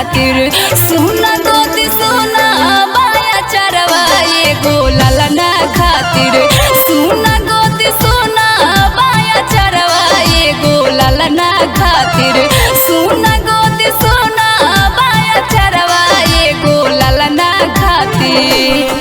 खातिर सुना गोदी सुना बाया चरवा एगो ललना खातिर सुना गोदी सुना बाया चरवा एगो ललना खातिर सुना गोदी सुना बाया चरवा एगो ललना खातिर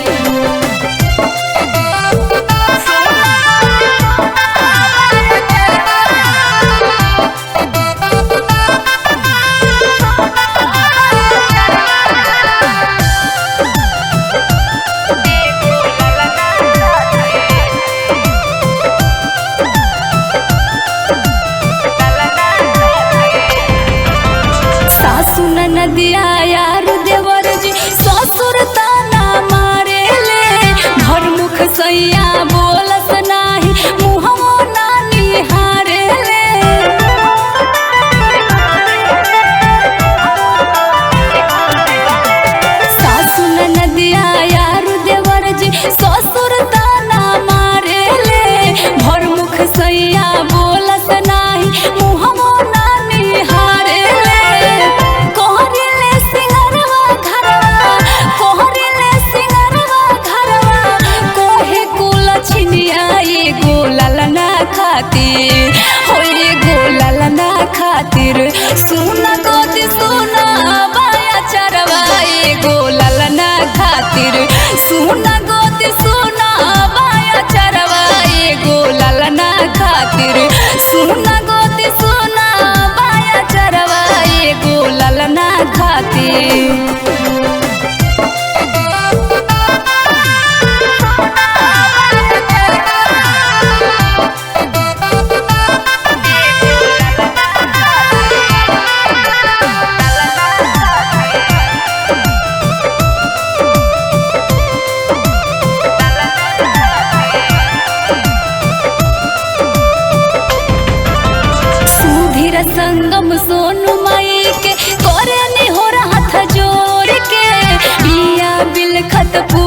सासु नदिया यार देवर जी ससुर ताना मारे ले घर मुख सैया बोलस नाही मुहमो नानी हारे ले सासु नदिया यार देवर जी ससुर ताना मारे ले घर मुख सैया बोलस नाही मुहमो नानी हारे ले कोहरिले सिंगरवा घरवा कोहरिले सिंगरवा घरवा कोहे कुल छिनिया एगो ललना खातिर हो एगो ललना खातिर सुना गोदी सुना बाया चरवा एगो ललना खातिर सुना गोदी सुना बाया चरवा एगो ललना खातिर सुना गोदी सुना बाया चरवा एगो ललना खातिर सुधीर संगम सोनू माई के करे हो हाथ जोड़ के बिया बिल खत